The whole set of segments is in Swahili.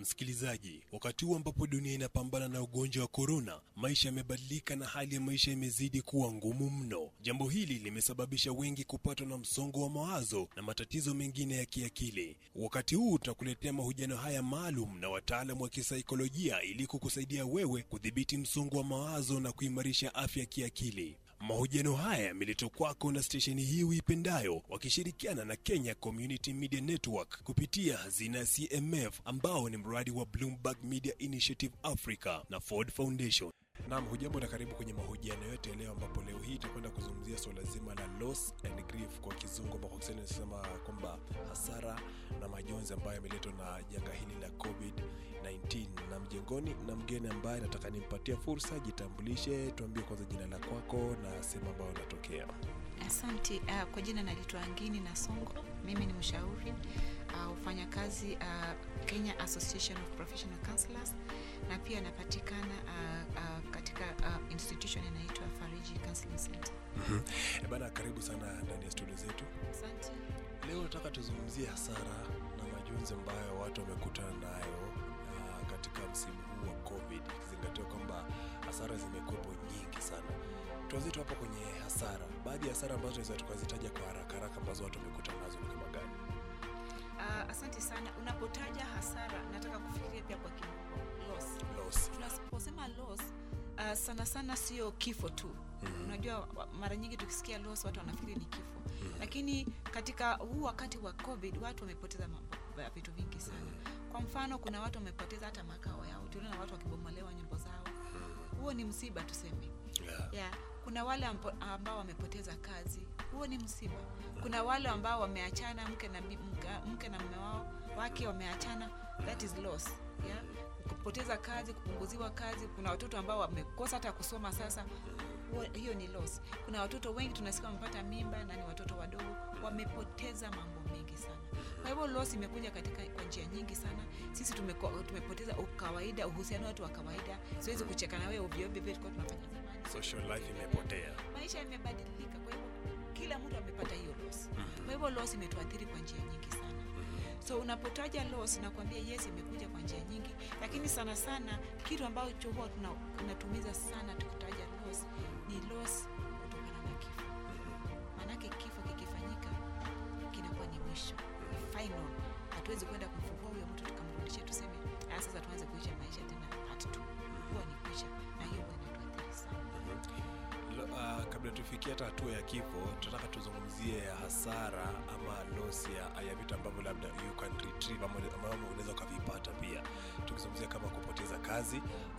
Msikilizaji, wakati huu ambapo dunia inapambana na ugonjwa wa korona, maisha yamebadilika na hali ya maisha imezidi kuwa ngumu mno. Jambo hili limesababisha wengi kupatwa na msongo wa mawazo na matatizo mengine ya kiakili. Wakati huu tutakuletea mahojiano haya maalum na wataalamu wa kisaikolojia ili kukusaidia wewe kudhibiti msongo wa mawazo na kuimarisha afya ya kiakili. Mahojiano haya yameletwa kwako na stesheni hii uipendayo wakishirikiana na Kenya Community Media Network kupitia hazina ya CMF ambao ni mradi wa Bloomberg Media Initiative Africa na Ford Foundation. Naam, hujambo na karibu kwenye mahojiano yote ya leo, ambapo leo hii itakwenda kuzungumzia suala zima la loss and grief kwa kizungu, ambao kwa Kiswahili nasema kwamba hasara na majonzi ambayo yameletwa na janga hili la COVID-19. Na mjengoni na mgeni ambaye nataka nimpatie fursa, jitambulishe, tuambie kwanza jina la kwako na sehemu ambayo unatokea. Asante. Uh, kwa jina naitwa Angini na Songo. Mimi ni mshauri uh, ufanya kazi uh, Kenya Association of Professional Counselors na pia napatikana uh, uh, katika uh, institution inaitwa Fariji Counseling Center. E bana, karibu sana ndani ya studio zetu. Asante. Leo nataka tuzungumzie hasara na majonzi ambayo watu wamekutana nayo uh, katika msimu huu wa COVID, ikizingatiwa kwamba hasara zimekuwepo nyingi sana. Tuanzie tu hapo kwenye hasara. Baadhi ya hasara ambazo tunaweza tukazitaja kwa haraka haraka ambazo watu wamekutana nazo ni kama gani? Uh, asante sana. Unapotaja hasara, nataka kufikiria pia kwa kimombo loss. Loss. Tunaposema loss uh, sana sana sio kifo tu. Unajua wa- mara nyingi tukisikia loss watu wanafikiri ni kifo, lakini katika huu wakati wa COVID watu wamepoteza mambo ya vitu vingi sana. Kwa mfano, kuna watu wamepoteza hata makao yao, tuliona watu wakibomolewa nyumba zao. Huo ni msiba tuseme. Yeah. Yeah. Kuna wale ampo- ambao wamepoteza kazi, huo ni msiba. Kuna wale ambao wameachana, mke na bi- mke- mke na mume wao wake wameachana, that is loss. Yeah? Kupoteza kazi, kupunguziwa kazi. Kuna watoto ambao wamekosa hata kusoma sasa, huo- hiyo ni loss. Kuna watoto wengi tunasikia wamepata mimba na ni watoto wadogo, wamepoteza mambo mengi sana. Kwa hivyo loss imekuja katika kwa njia nyingi sana. Sisi tumeko, tumepoteza ukawaida, uhusiano wetu wa kawaida. Siwezi kucheka na wewe ovyo ovyo vile tulikuwa tunafanya zamani Social life imepotea. maisha yamebadilika, kwa hivyo kila mtu amepata hiyo loss. Kwa hivyo loss imetuathiri kwa njia nyingi sana. So unapotaja loss, nakwambia yes, imekuja kwa njia nyingi, lakini sana sana kitu ambacho huwa tuna- kinatumiza sana tukitaja loss ni loss kutokana na kifo. Maanake kifo kikifanyika kinakuwa ni mwisho, ni final. Hatuwezi kwenda kumfufua huyo mtu tukamrudisha tuseme "Ah, sasa tuanze kuisha maisha tena part 2 huwa ni kuisha, na hiyo huwa inatuathiri sana. Lo- uh, kabla tufikie hata hatua ya kifo, tunataka tuzungumzie hasara ama loss ya, ya vitu ambavyo labda you can retrieve ama ambavyo unaweza ukavipata pia. Tukizungumzia kama kupoteza kazi,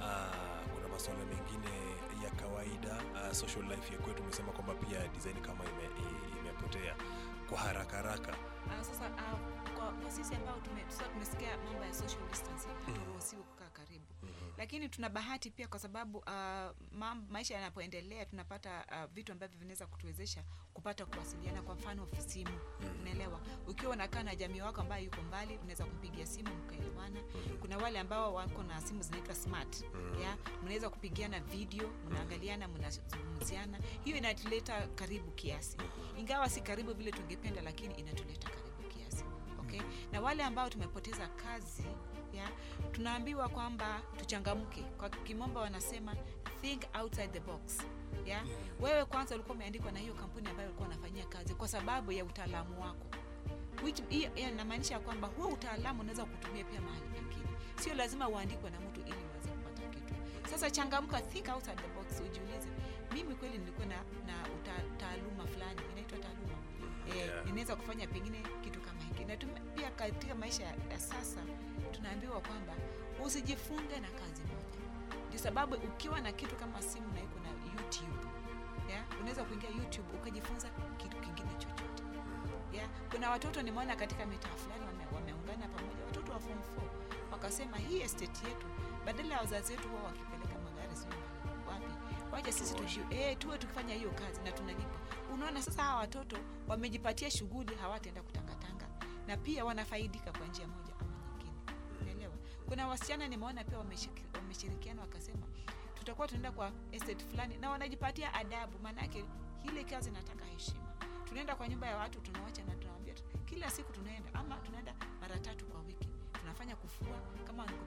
uh, kuna masuala mengine ya kawaida uh, social life ya kwetu, umesema kwamba pia design kama ime, i- imepotea kwa haraka haraka. Ah, sasa ah, kwa, kwa sisi ambao tume, sasa tumesikia mambo ya social distancing haturuhusiwi kukaa karibu lakini tuna bahati pia kwa sababu ah, mam, maisha yanapoendelea tunapata ah, vitu ambavyo vinaweza kutuwezesha kupata kuwasiliana kwa mfano simu unaelewa ukiwa unakaa na jamii wako ambayo yuko mbali unaweza kumpigia simu mkaelewana kuna wale ambao wako na simu zinaitwa smart ya mnaweza kupigiana video mnaangaliana mnazungumziana hiyo inatuleta karibu kiasi ingawa si karibu vile tungependa lakini inatuleta karibu kiasi okay? na wale ambao tumepoteza kazi ya tunaambiwa kwamba tuchangamke kwa kimombo wanasema think outside the box ya wewe kwanza ulikuwa umeandikwa na hiyo kampuni ambayo ulikuwa unafanyia kazi kwa sababu ya utaalamu wako Which, hiyo hiyo inamaanisha kwamba huo utaalamu unaweza kutumia pia mahali pengine sio lazima uandikwe na mtu ili uweze kupata kitu sasa changamka think outside the box ujiulize mimi kweli nilikuwa na, na uta, taaluma fulani inaitwa taaluma eh, Yeah. ninaweza kufanya pengine kitu kama hiki na tume, pia katika maisha ya, ya sasa tunaambiwa kwamba usijifunge na kazi moja ndio sababu ukiwa na kitu kama simu na iko na youtube yeah? unaweza kuingia youtube ukajifunza kitu kingine chochote yeah? kuna watoto nimeona katika mitaa fulani wame, wameungana pamoja watoto wa form 4 wakasema hii estate yetu badala ya wazazi wetu huwa wakipeleka magari sijui mahali wapi wacha sisi Tuoshe. tuji, eh, tuwe tukifanya hiyo kazi na tunalipa unaona sasa hawa watoto wamejipatia shughuli hawataenda kutangatanga na pia wanafaidika kwa njia moja ama nyingine unaelewa kuna wasichana nimeona pia wameshiki- wameshirikiana wakasema tutakuwa tunaenda kwa estate fulani na wanajipatia adabu maanake ile kazi nataka heshima tunaenda kwa nyumba ya watu tunawacha na tunawambia tu- kila siku tunaenda ama tunaenda mara tatu kwa wiki tunafanya kufua kama ni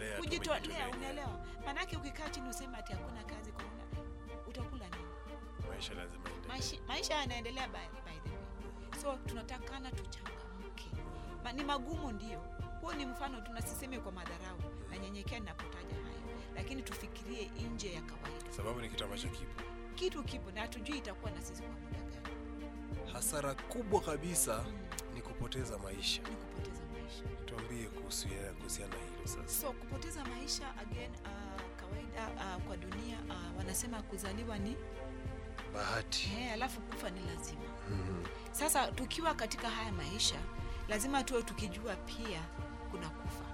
Kujitolea tu, kujitolea umejitolea. unaelewa maanake ukikaa chini useme ati hakuna kazi corona utakula nini maisha lazima yaendelee. maisha, maisha yanaendelea by, by the way so tunatakana tuchangamke Ma, ni magumu ndio huo ni mfano tunasiseme kwa madharau na nyenyekea ninapotaja hayo lakini tufikirie nje ya kawaida sababu ni kitu ambacho kipo kitu kipo na hatujui itakuwa na sisi kwa muda gani hasara kubwa kabisa mm. ni kupoteza maisha ni kupoteza maisha tuambie kuhusu ya- kuhusiana na hilo sasa so kupoteza maisha again uh, kawaida uh, kwa dunia uh, wanasema kuzaliwa ni bahati eh, alafu kufa ni lazima Mhm. sasa tukiwa katika haya maisha lazima tuwe tukijua pia kuna kufa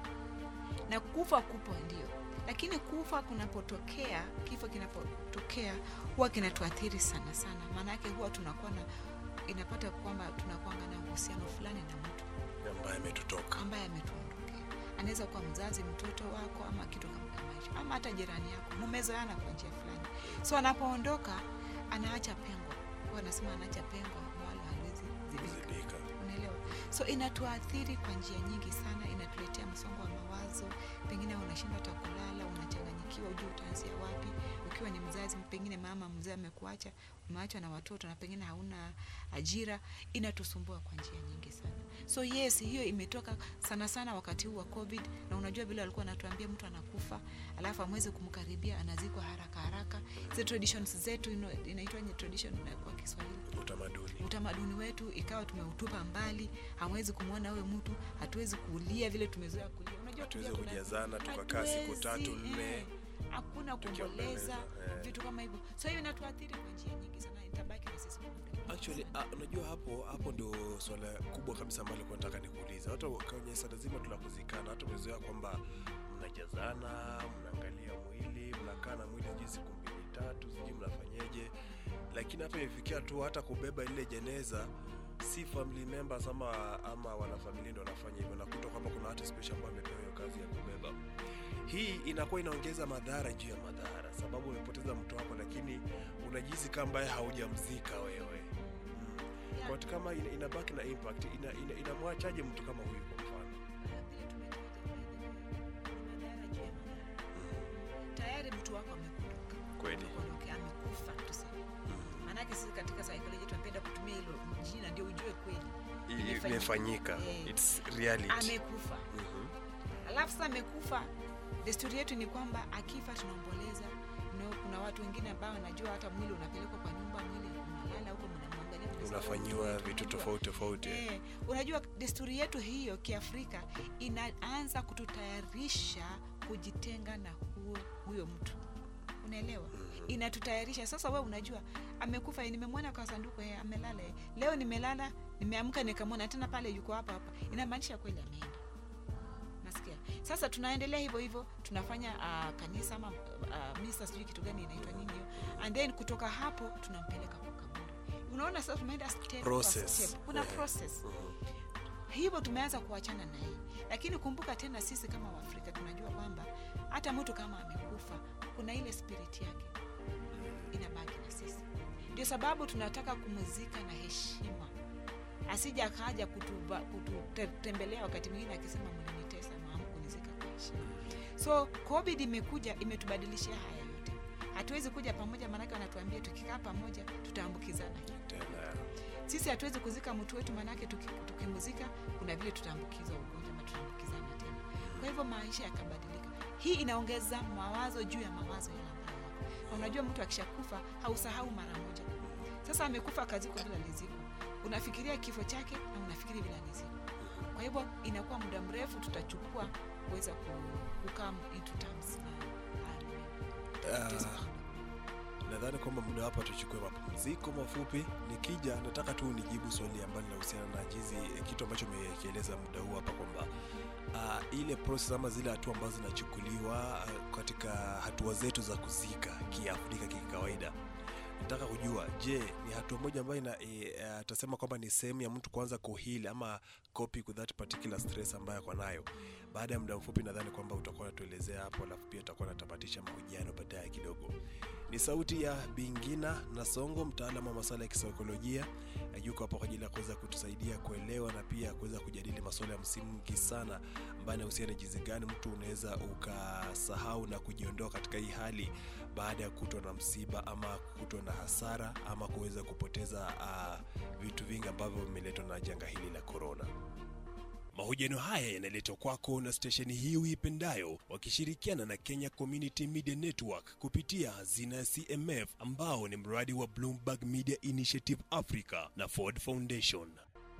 na kufa kupo ndio lakini kufa kunapotokea kifo kinapotokea huwa kinatuathiri sana sana maanake huwa tunakuwa na inapata kwamba tunakuanga na uhusiano fulani na mtu ambaye ametutoka ambaye ametuondokea anaweza kuwa mzazi mtoto wako ama kitu kama kama hicho ama hata jirani yako mumezoeana kwa njia fulani so anapoondoka anaacha pengo huwa anasema anaacha pengo wala haliwezi zibika zidika unaelewa so inatuathiri kwa njia nyingi sana inatuletea msongo wa mawazo pengine unashinda hata kulala unachanganyikiwa ujue utaanzia wapi ukiwa ni mzazi pengine mama mzee amekuacha umeachwa na watoto na pengine hauna ajira inatusumbua kwa njia nyingi sana so yes hiyo imetoka sana sana wakati huu wa covid na unajua vile walikuwa wanatuambia mtu anakufa alafu amwezi kumkaribia anazikwa haraka haraka zi traditions zetu ino- inaitwa ni tradition kwa kiswahili utamaduni utamaduni wetu ikawa tumeutupa mbali hawezi kumwona huyo mtu hatuwezi kulia vile tumezoea kulia unajua hatuwezi kulia kuna- kujazana tukakaa siku hatuwezi, tatu nne eh, hakuna kuomboleza tukiomboleza, eh. vitu kama hivyo so hiyo inatuathiri kwa njia nyingi sana itabaki na sisi kwa muda mrefu actually sana. uh, unajua hapo hapo ndio swala kubwa kabisa ambalo nilikuwa nataka nikuuliza hata kwenye swala zima tunapozikana hata umezoea kwamba mnajazana mnaangalia mwili mnakaa na mwili sijui siku mbili tatu sijui mnafanyeje lakini hapa imefikia tu hata kubeba ile jeneza si family members ama ama wanafamilia ndio wanafanya hivyo nakuta kwamba kuna watu special ambao wamepewa hiyo kazi ya kubeba hii inakuwa inaongeza madhara juu ya madhara sababu umepoteza mtu wako lakini unajihisi kama ambaye haujamzika wewe mm. Yeah. Kwa watu kama ina, inabaki na impact ina, ina, inamwachaje mtu kama huyu kwa mfano Ah, vile tumetaja, by the way, ni madhara juu ya madhara. tayari mtu wako amekuondoka Kweli. Amekuondokea, amekufa tuseme maanake sisi katika psychology tunapenda kutumia hilo jina ndio ujue kweli Imefanyika. imefanyika Eh. its reality amekufa Mhm. alafu sasa amekufa desturi yetu ni kwamba akifa tunaomboleza no, kuna watu wengine ambao wanajua hata mwili unapelekwa kwa nyumba mwili unalala huko mnamwangalia mnasema, unafanyiwa "Mtu wetu, vitu unajua." tofauti tofauti Eh, unajua desturi yetu hiyo kiafrika inaanza kututayarisha kujitenga na huo huyo mtu unaelewa inatutayarisha sasa we unajua amekufa eh, nimemwona kwa sanduku eh, amelala eh. leo nimelala nimeamka nikamwona tena pale yuko hapa hapa inamaanisha kweli ameenda nasikia sasa tunaendelea hivyo hivyo tunafanya uh, kanisa ama uh, misa sijui kitu gani inaitwa nini hiyo and then kutoka hapo tunampeleka kwa kaburi unaona sasa tumeenda step kwa Process. step. kuna Eh. process Mhm. hivyo tumeanza kuachana na hii lakini kumbuka tena sisi kama waafrika tunajua kwamba hata mtu kama amekufa kuna ile spirit yake inabaki na sisi ndio sababu tunataka kumuzika na heshima asija akaja kutuba- kututembelea wakati mwingine akisema mlinitesa na hamkunizika kwa heshima so covid imekuja imetubadilishia haya yote hatuwezi kuja pamoja maanake wanatuambia tukikaa pamoja tutaambukizana tena sisi hatuwezi kuzika mtu wetu maanake tuki- tukimuzika kuna vile tutaambukizwa ugonjwa ama tutaambukizana tena kwa hivyo maisha yakabadilika hii inaongeza mawazo juu ya mawazo yale ambayo yako na unajua mtu akishakufa hausahau mara moja sasa amekufa kaziko bila liziko unafikiria kifo chake na unafikiri bila liziko kwa hivyo inakuwa muda mrefu tutachukua kuweza ku- kukaa into terms na haya Ah. maneno. nadhani kwamba muda hapa tuchukue mapumziko mafupi nikija nataka tu nijibu swali ambalo linahusiana na jizi eh, kitu ambacho umekieleza muda huu hapa kwamba uh, ile process ama zile hatua ambazo zinachukuliwa uh, katika hatua zetu za kuzika kiafrika kikawaida nataka kujua je ni hatua moja ambayo ina e, uh, tasema kwamba ni sehemu ya mtu kuanza kuhili ama copy with that particular stress ambayo ako nayo baada ya muda mfupi nadhani kwamba utakuwa unatuelezea hapo alafu pia utakuwa natamatisha mahojiano baadaye kidogo Ni sauti ya Bingina Nasongo, mtaalamu wa masuala ya kisaikolojia. Yuko hapa kwa ajili ya kuweza kutusaidia kuelewa na pia kuweza kujadili masuala ya msingi sana ambayo yanahusiana na jinsi gani mtu unaweza ukasahau na kujiondoa katika hii hali baada ya kutwa na msiba ama kutwa na hasara ama kuweza kupoteza uh, vitu vingi ambavyo vimeletwa na janga hili la korona. Mahojiano haya yanaletwa kwako na stesheni hii uipendayo wakishirikiana na Kenya Community Media Network kupitia hazina ya CMF ambao ni mradi wa Bloomberg Media Initiative Africa na Ford Foundation.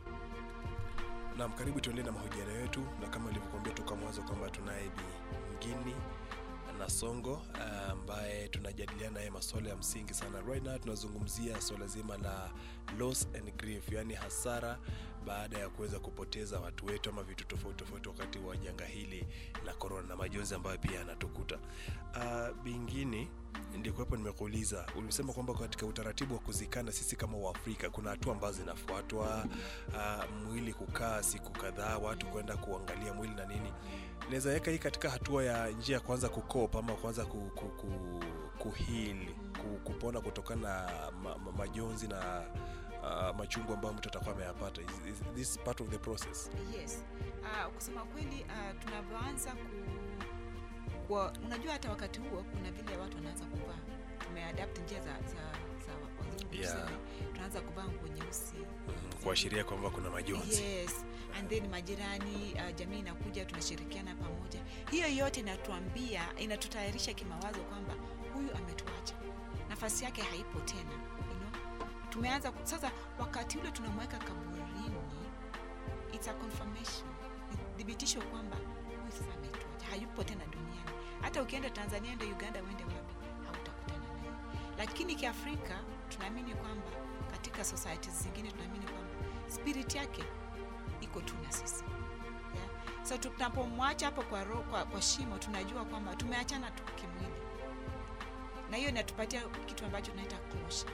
Naam, karibu tuendelee na mahojiano yetu, na kama ilivyokuambia toka mwanzo kwamba tunaye Bi Ngini Nasongo ambaye tunajadiliana naye masuala ya msingi sana. Right now tunazungumzia swala zima la loss and grief, yani hasara baada ya kuweza kupoteza watu wetu ama vitu tofauti tofauti wakati wa janga hili la korona na majonzi ambayo pia yanatukuta. Uh, bingine ndikuwepo nimekuuliza, ulisema kwamba katika utaratibu wa kuzikana sisi kama Waafrika kuna hatua ambazo zinafuatwa, uh, mwili kukaa siku kadhaa, watu kwenda kuangalia mwili na nini. Naweza weka hii katika hatua ya njia ya kwanza kukopa ama kwanza ku, ku, ku, kuheal, ku, kupona kutokana na ma, ma, majonzi na uh, machungu ambayo mtu atakuwa ameyapata. Is, is this part of the process? yes uh, kusema kweli uh, tunavyoanza ku kwa, unajua hata wakati huo kuna vile watu wanaanza kuvaa tumeadapt njia za, za, za wazungu Yeah. tuseme. tunaanza kuvaa nguo nyeusi Mm, kuashiria kwamba kuna majonzi. yes and then majirani uh, jamii inakuja tunashirikiana pamoja hiyo yote inatuambia inatutayarisha kimawazo kwamba huyu ametuacha nafasi yake haipo tena you know? tumeanza ku- sasa wakati ule tunamweka kaburini it's a confirmation Ni thibitisho kwamba huyu sasa ametuacha hayupo tena duniani hata ukienda tanzania ende uganda uende wapi hautakutana naye lakini kiafrika tunaamini kwamba katika societies zingine tunaamini kwamba spirit yake iko tu na sisi yeah? so tunapomwacha hapo kwa, ro, kwa, kwa shimo tunajua kwamba tumeachana tu kimwili na hiyo inatupatia kitu ambacho tunaita closure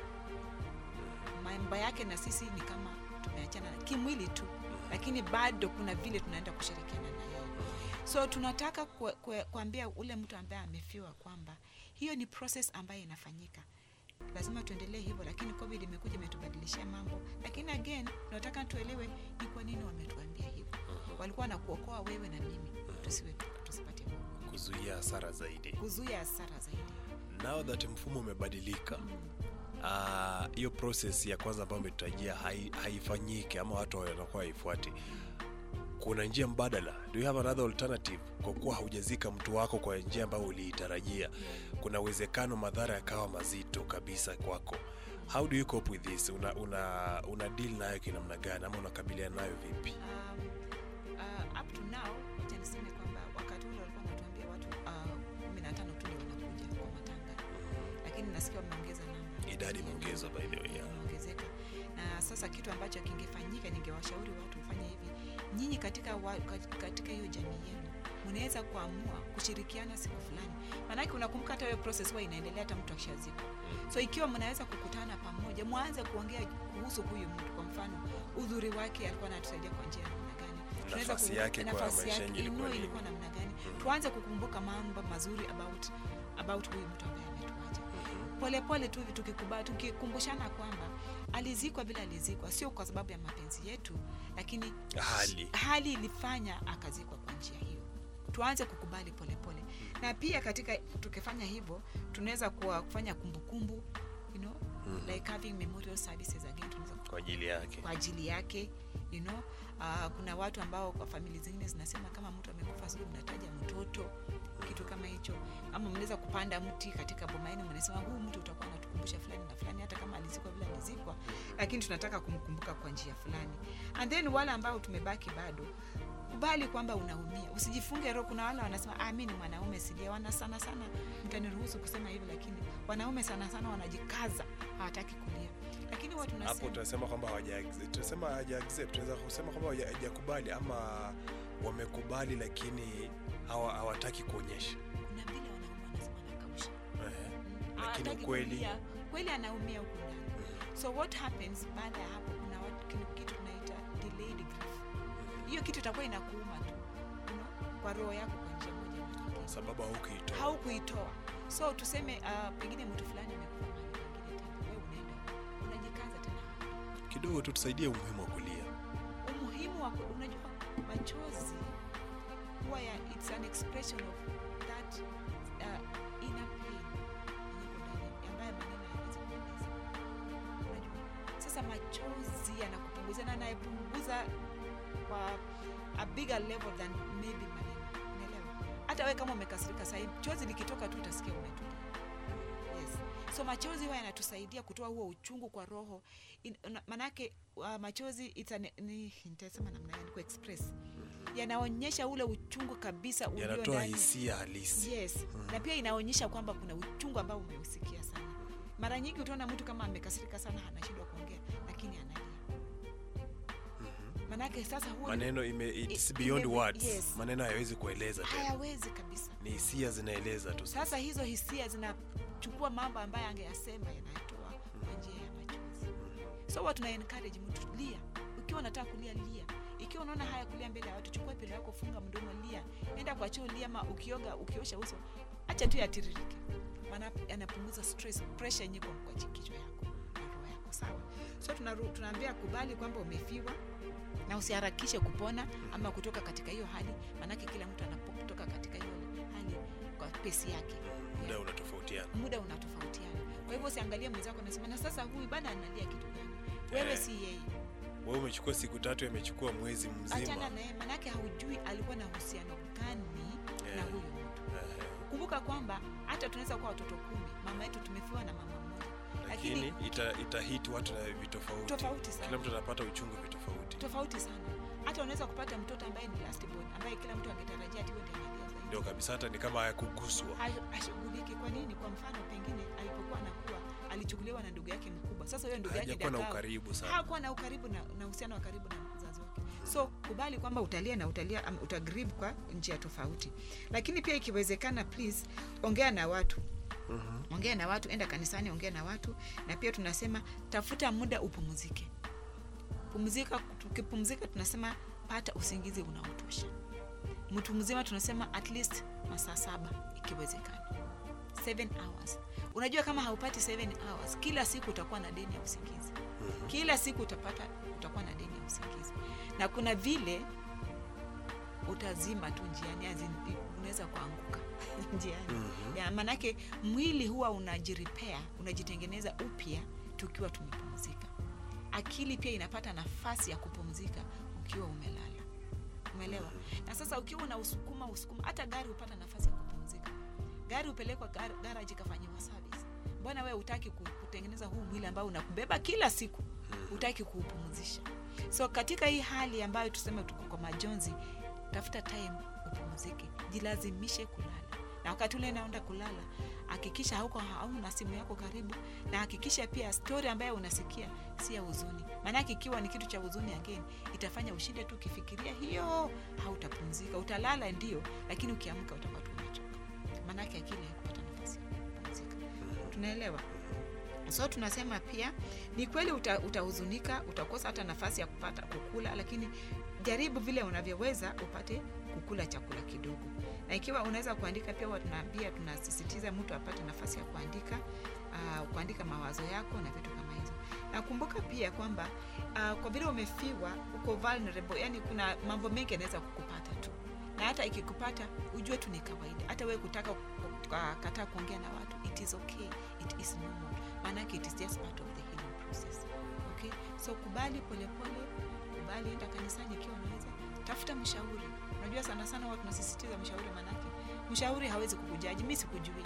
mambo yake na sisi ni kama tumeachana kimwili tu lakini bado kuna vile tunaenda kushirikiana na yeye so tunataka kue- kue- kuambia ule mtu ambaye amefiwa kwamba hiyo ni process ambayo inafanyika lazima tuendelee hivyo lakini covid imekuja imetubadilishia mambo lakini again tunataka tuelewe ni kwa nini wametuambia hivyo walikuwa na kuokoa wewe na mimi tusiwe tusipate Kuzuia hasara zaidi. kuzuia hasara zaidi Now that mfumo umebadilika, ah, hiyo process ya kwanza ambayo umetutajia hai, haifanyiki ama watu wanakuwa haifuati. Kuna njia mbadala, do you have another alternative? Kwa kuwa haujazika mtu wako kwa njia ambayo uliitarajia, kuna uwezekano madhara yakawa mazito kabisa kwako. How do you cope with this? Una, una, una deal nayo kinamna gani ama unakabiliana nayo vipi? um, uh, up to now acha niseme kwamba wakati ule walikuwa wanatuambia watu uh, kumi na tano tu ndio wanakuja kwa matanga lakini nasikia wameongeza namba Idadi imeongezwa by the way. yeah. imeongezeka na sasa kitu ambacho kingefanyika ningewashauri watu mfanye hivi nyinyi katika wa, kat- katika hiyo jamii yenu mnaweza kuamua kushirikiana siku fulani maanake unakumbuka hata hiyo process huwa inaendelea hata mtu akishazikwa so ikiwa mnaweza kukutana pamoja mwanze kuongea kuhusu huyu mtu kwa mfano udhuri wake alikuwa anatusaidia kwa njia ya namna gani Tunaweza Nafasi ku- yake kwa nafasi maisha yake, yenye ilikuwa inua nini? ilikuwa namna gani tuanze kukumbuka mambo mazuri about about huyu mtu ambaye ametuacha polepole tu hivi tukikubali tukikumbushana kwamba alizikwa vile alizikwa sio kwa sababu ya mapenzi yetu lakini Hali. hali ilifanya akazikwa kwa njia hiyo tuanze kukubali polepole na pia katika tukifanya hivyo tunaweza kuwa kufanya kumbukumbu you know, like having memorial services again tunaweza Kwa ajili yake. kwa ajili yake you know uh, kuna watu ambao kwa famili zingine zinasema kama mtu amekufa sijui mnataja mtoto kitu kama hicho ama mnaweza kupanda mti katika boma yenu mnasema huu mtu utakuwa natukumbusha fulani na fulani hata kama alizikwa vile alizikwa lakini tunataka kumkumbuka kwa njia fulani and then wale ambao tumebaki bado kubali kwamba unaumia usijifunge roho kuna wale wanasema ah, mi ni mwanaume silia wana sana sana mtaniruhusu kusema hivi lakini wanaume sana sana wanajikaza hawataki kulia lakini huwa hapo tunasema tunasema kwamba hawaja accept- tunasema hawaja accept tunaweza kusema kwamba hawaja- hawajakubali ama wamekubali lakini hawa- hawataki kuonyesha kuna vile wanaume wanasema nakausha Ehe. Mm, Lakini hataki ukweli- kulia. kweli anaumia huku ndani so what happens baada ya hapo kuna watu kitu, kitu tunaita delayed grief hiyo kitu itakuwa inakuuma tu you know, kwa roho yako kwa njia moja ama nyingine sababu haukuitoa haukuitoa so tuseme uh, pengine mtu fulani amekufa mahali pengine tena wewe unaenda unajikaza tena hapo kidogo tu tusaidie umuhimu wa kulia umuhimu wa ku- unajua machozi huwa ya it's an expression of that uh, inner pain yenye iko ndani ambayo maneno hayawezi kueleza unajua sasa machozi yanakupunguzia na anayepunguza kwa a bigger level than maybe maneno unaelewa hata wewe kama umekasirika sahii chozi likitoka tu utasikia umetulia yes so machozi huwa yanatusaidia kutoa huo uchungu kwa roho In- una- manake uh, machozi it's an, ni nitasema namna gani ku express yanaonyesha ule uchungu kabisa ulio yanatoa ndani hisia halisi yes na pia inaonyesha kwamba kuna uchungu ambao umeusikia sana mara nyingi utaona mtu kama amekasirika sana anashindwa kuongea lakini analia manake sasa huo ni- maneno ime, it's I- beyond ime- words yes. maneno hayawezi kueleza tena hayawezi kabisa ni hisia zinaeleza tu sasa hizo hisia zinachukua mambo ambayo angeyasema yanatoa kwa njia ya machozi so huwa tuna encourage mtu lia ukiwa unataka kulia lia ikiwa unaona haya kulia mbele ya watu chukua pilo yako funga mdomo lia enda kwa choo lia ma ukioga ukiosha uso acha tu yatiririke maana yanapunguza stress pressure yenye iko kwa chi- kichwa yako na roho yako sawa so tunaru- tunaambia kubali kwamba umefiwa na usiharakishe kupona ama kutoka katika hiyo hali maanake kila mtu anapotoka katika hiyo hali kwa pesi yake muda unatofautiana muda unatofautiana kwa hivyo usiangalie mwenzako nasema na sasa huyu bana analia kitu gani wewe Eh. si yeye wewe umechukua siku tatu amechukua mwezi achana mzima naye manake haujui alikuwa na uhusiano gani na Eh. huyu mtu Ehe. kumbuka kwamba hata tunaweza kuwa watoto kumi mama yetu tumefiwa na mama mmoja lakini lakini ita, itahit watu na vitofauti Tofauti sana. kila mtu anapata uchungu vitofauti tofauti sana hata unaweza kupata mtoto ambaye ni last born ambaye kila mtu angetarajia ati wewe ndiye analia zaidi ndio kabisa hata ni kama hayakuguswa Ha- hashughuliki kwa nini kwa mfano pengine alipokuwa anakuwa alichukuliwa na ndugu yake mkubwa sasa huyo ndugu yake hajakuwa na ndiye akawa- ukaribu sana hakuwa na ukaribu na na uhusiano wa karibu na mzazi wake so kubali kwamba utalia na utalia um, utagrib kwa njia tofauti lakini pia ikiwezekana please ongea na watu Mhm. ongea na watu enda kanisani ongea na watu na pia tunasema tafuta muda upumzike pumzika tukipumzika tunasema pata usingizi unaotosha mtu mzima tunasema at least masaa saba ikiwezekana 7 hours unajua kama haupati 7 hours kila siku utakuwa na deni ya usingizi kila siku utapata utakuwa na deni ya usingizi na kuna vile utazima tu njiani as in, unaweza kuanguka njiani Mhm. ya manake mwili huwa unajiripea unajitengeneza upya tukiwa tumepumzika akili pia inapata nafasi ya kupumzika ukiwa umelala umeelewa na sasa ukiwa una usukuma usukuma hata gari hupata nafasi ya kupumzika gari hupelekwa gar- garage ikafanyiwa service mbona wewe utaki kutengeneza huu mwili ambao unakubeba kila siku utaki kuupumzisha so katika hii hali ambayo tuseme tuko kwa majonzi tafuta time upumzike jilazimishe kulala na wakati ule naenda kulala hakikisha hauko hauna simu yako karibu na hakikisha pia story ambayo unasikia si ya huzuni maanake ikiwa ni kitu cha huzuni again itafanya ushinde tu ukifikiria hiyo hautapumzika utalala ndio lakini ukiamka utakuwa tu umechoka maanake akili haikupata nafasi ya kupumzika tunaelewa so tunasema pia ni kweli uta, utahuzunika utakosa hata nafasi ya kupata kukula lakini jaribu vile unavyoweza upate kukula chakula kidogo na ikiwa unaweza kuandika pia huwa tunaambia tunasisitiza mtu apate nafasi ya kuandika uh, kuandika mawazo yako na vitu kama hizo nakumbuka pia kwamba uh, kwa vile umefiwa uko vulnerable yani kuna mambo mengi yanaweza kukupata tu na hata ikikupata ujue tu ni kawaida hata wewe kutaka uh, kataa kuongea na watu it is okay it is normal maanake it is just part of the healing process okay so kubali polepole kubali enda kanisani ikiwa unaweza tafuta mshauri unajua sana sana watu tunasisitiza mshauri manake mshauri hawezi kukujaji mi sikujui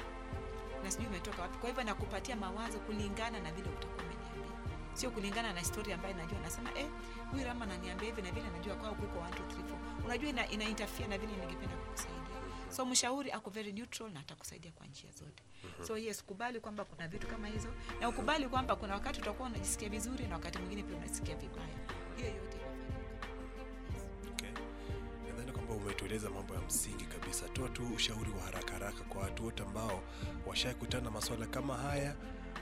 na sijui umetoka wapi kwa hivyo nakupatia mawazo kulingana na vile utakuwa umeniambia sio kulingana na historia ambayo najua nasema eh, huyu rama ananiambia hivi na vile najua kwao kuko 1 2 3 4 unajua ina, ina interfere na vile ningependa kukusaidia so mshauri ako very neutral na atakusaidia kwa njia zote so yes kubali kwamba kuna vitu kama hizo na ukubali kwamba kuna wakati utakuwa unajisikia vizuri na wakati mwingine pia unasikia vibaya hiyo yote inafanyika yes. Okay. Nadhani kwamba umetueleza mambo ya msingi kabisa. Toa tu ushauri wa haraka haraka kwa watu wote ambao washakutana na masuala kama haya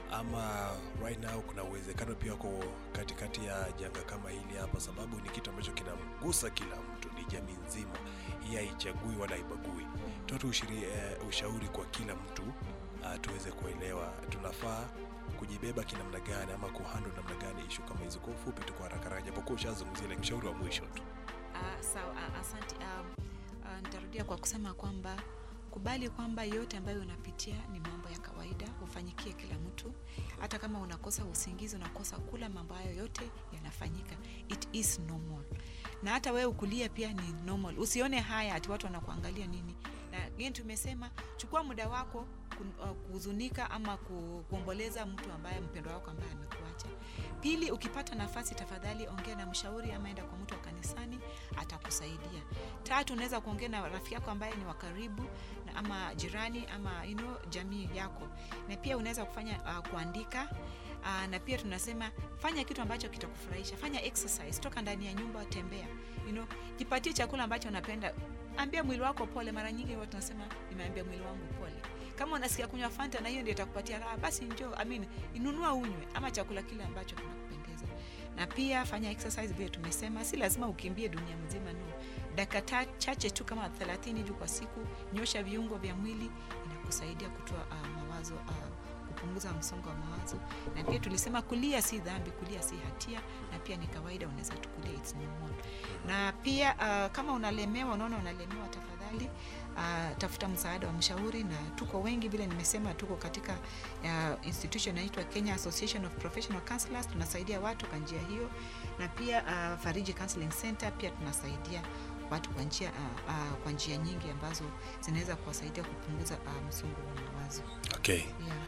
ama right now kuna uwezekano pia wako katikati ya janga kama hili hapa, sababu ni kitu ambacho kinamgusa kila mtu, ni jamii nzima, hii haichagui wala haibagui. Toa tu ushiri, eh, ushauri kwa kila mtu uh, tuweze kuelewa tunafaa kujibeba kinamna gani ama kuhandle namna gani ishu kama hizo. Kwa ufupi tu, kwa haraka haraka, japokuwa ushazungumzia, like mshauri wa mwisho tu. Ah, sawa, ah, asante. Um, ah, nitarudia kwa kusema kwamba kubali kwamba yote ambayo unapitia ni mambo ya kawaida, hufanyikia kila mtu. Hata kama unakosa usingizi, unakosa kula, mambo hayo yote yanafanyika, it is normal. Na hata wewe ukulia pia ni normal. Usione haya ati watu wanakuangalia nini. Na again tumesema chukua muda wako kun- uh, kuhuzunika ama ku- kuomboleza mtu ambaye mpendwa wako ambaye amekuacha. Pili, ukipata nafasi, tafadhali ongea na mshauri ama enda kwa mtu wa kanisani, atakusaidia. Tatu, unaweza kuongea na rafiki yako ambaye ni wa karibu na ama jirani ama you know, jamii yako, na pia unaweza kufanya uh, kuandika uh, na pia tunasema fanya kitu ambacho kitakufurahisha, fanya exercise, toka ndani ya nyumba, tembea, you know, jipatie chakula ambacho unapenda, ambia mwili wako pole. Mara nyingi watu tunasema nimeambia mwili wangu pole. Kama unasikia kunywa Fanta na hiyo ndio itakupatia raha, basi njoo, I mean, inunua unywe, ama chakula kile ambacho kinakupendeza. Na pia fanya exercise vile tumesema, si lazima ukimbie dunia mzima, no. Dakika ta- chache tu kama 30 juu kwa siku, nyosha viungo vya mwili, inakusaidia kutoa uh, mawazo uh, kupunguza msongo wa mawazo. Na pia tulisema kulia si dhambi, kulia si hatia, na pia ni kawaida, unaweza tukulia, it's normal. Na pia uh, kama unalemewa, unaona unalemewa, tafadhali uh, tafuta msaada wa mshauri, na tuko wengi vile nimesema, tuko katika uh, institution inaitwa Kenya Association of Professional Counselors, tunasaidia watu kwa njia hiyo, na pia uh, Fariji Counseling Center pia tunasaidia watu kwa njia uh, uh, kwa njia nyingi ambazo zinaweza kuwasaidia kupunguza uh, msongo wa mawazo Okay. yeah.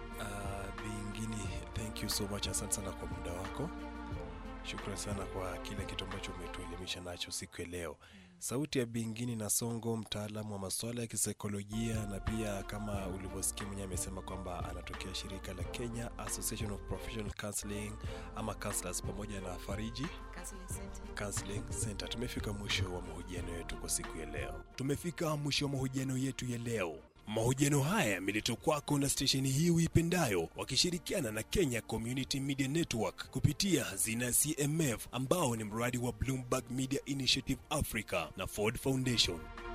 Uh, Bingini, thank you so much. Asante sana kwa muda wako. Shukrani sana kwa kile kitu ambacho umetuelimisha nacho siku ya leo. Sauti ya Bingini na Songo, mtaalamu wa masuala ya kisaikolojia, na pia kama ulivyosikia mwenyewe amesema kwamba anatokea shirika la Kenya Association of Professional Counseling ama Counselors pamoja na Fariji Counseling Center. Counseling Center. Tumefika mwisho wa mahojiano yetu kwa siku ya leo. Tumefika mwisho wa mahojiano yetu ya leo. Mahojiano haya yameletwa kwako na stesheni hii uipendayo wakishirikiana na Kenya Community Media Network kupitia hazina ya CMF ambao ni mradi wa Bloomberg Media Initiative Africa na Ford Foundation.